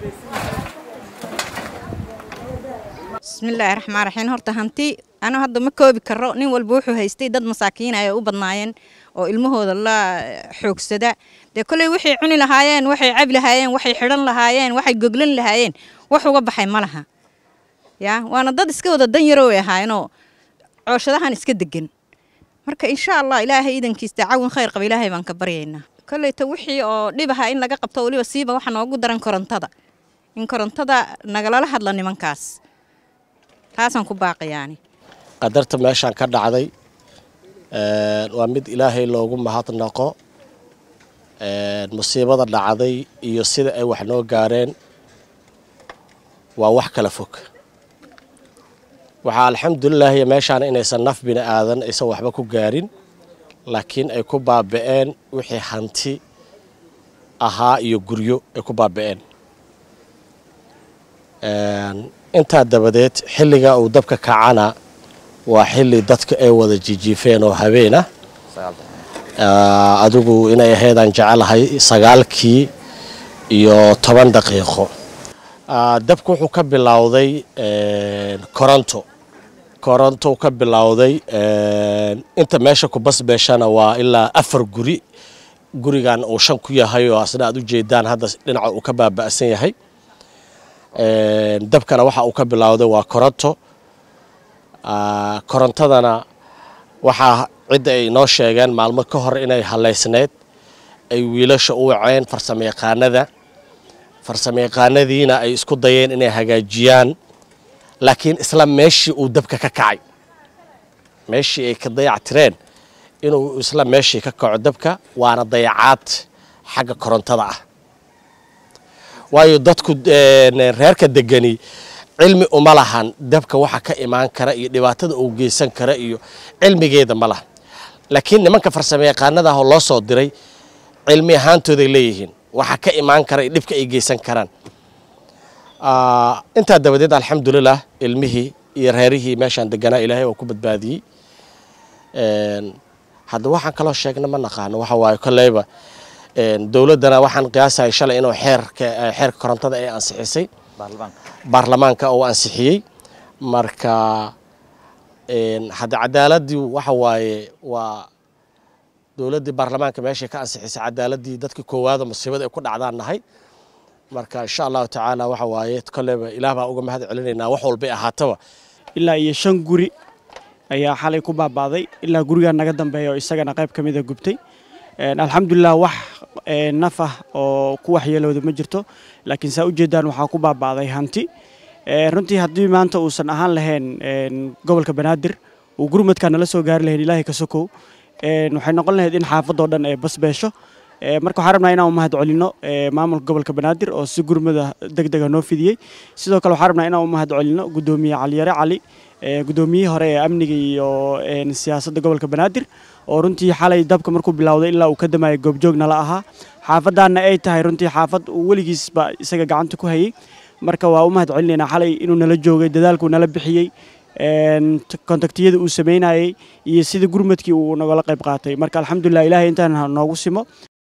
bismillaahi raxmaan raxiim horta hanti anu hadda ma koobi karo nin walba wuxuu haystay dad masaakiin ay u badnaayeen oo ilmahooda la xoogsada dee kolley waxay cuni lahaayeen waxay cabi lahaayeen waxay xidhan lahaayeen waxay goglan lahaayeen wax uga baxay ma laha yaa waana dad iska wada dan yaroo ay ahaayeenoo cooshadahan iska degan marka insha allah ilaahay idankiista cawin khayr qaba ilaahay baan ka baryaynaa kolleyta wixii oo dhib aha in laga qabto weliba siiba waxa noogu daran korontada in korontada nagalala hadla nimankaas taasaan ku baaqiyaani qadarta meeshaan ka dhacday waa mid ilaahay loogu mahadnaqo musiibada dhacday iyo sida ay wax noo gaareen waa wax kala fog waxaa alxamdulilaahi meeshaan inaysan naf bini aadan aysan waxba ku gaarin laakiin ay ku baaba'een wixii hanti ahaa iyo guryo ay ku baaba'een intaa dabadeed xilliga uu dabka kacana waa xilli dadka ay wada jijiifeen oo habeen ah adigu inay ahaydaan jecelahay sagaalkii iyo toban daqiiqo dabku wuxuu ka bilowday koronto koronto ka bilowday inta meesha ku basbeeshana waa ilaa afar guri gurigan uu shan ku yahay oo asna aad u jeedaan hadda dhinaca uu ka baaba'san yahay dabkana waxa uu ka bilowday waa koronto korontadana waxaa cidda ay noo sheegeen maalmo ka hor inay halaysneyd ay wiilasha u waceen farsamayaqaanada farsamayaqaanadiina ay isku dayeen inay hagaajiyaan laakiin isla meeshii uu dabka ka kacay meeshii ay ka dayactireen inuu isla meeshii ka kaco dabka waana dayacaad xagga korontada ah waayo dadku reerka degani cilmi uma lahan dabka waxa ka imaan kara iyo dhibaatada uu geysan kara iyo cilmigeeda ma lahan laakiin nimanka farsamayaqaanada ah oo loo soo diray cilmi ahaantooday leeyihiin waxa ka imaan kara iyo dhibka ay geysan karaan intaa dabadeed alxamdulilah ilmihii iyo reerihii meeshaan deganaa ilaahay waa ku badbaadiyey hadda waxaan kaloo sheegna ma naqaano waxa waaye kolleyba dowladdana waxaan qiyaasahay shalay inuu xeerka xeerka korontada ay ansixisay baarlamaanka uu ansixiyey marka hadda cadaaladii waxa waaye waa dowladdii baarlamaanka meeshay ka ansixisay cadaaladii dadkii koowaada musiibada ay ku dhacdaan nahay marka insha allahu tacaala waxa waaye kolleyba ilaah baa uga mahad celinaynaa wax walbay ahaataba ilaa iyo shan guri ayaa xalay ku baaba'day ilaa gurigaa naga dambeeya oo isagana qayb ka mida gubtay alxamdulilah wax naf ah oo ku waxyeelooda ma jirto laakiin saa ujeedaan waxaa ku baaba'day hanti runtii haddii maanta uusan ahaan lahayn gobolka banaadir uu gurmadkaa nala soo gaari lahayn ilaahay ka sokow waxay noqon lahayd in xaafadoo dhan ee basbeesho marka waxaan rabnaa inaan u mahad celinno maamulka gobolka banaadir oo si gurmada deg dega noo fidiyey sidoo kale waxaan rabnaa inaan u mahad celinno guddoomiye caliyare cali guddoomiyihii hore ee amniga iyo siyaasadda gobolka banaadir oo runtii xalay dabka markuu bilowday ilaa uu ka damayay goobjoog nala ahaa xaafadaanna ay tahay runtii xaafad uu weligiisba isaga gacanta ku hayey marka waa u mahad celinaynaa xalay inuu nala joogay dadaalkuu nala bixiyey kontaktiyada uu samaynayey iyo sida gurmadkii uu nagala qayb qaatay marka alxamdulilah ilaahay intaan noogu simo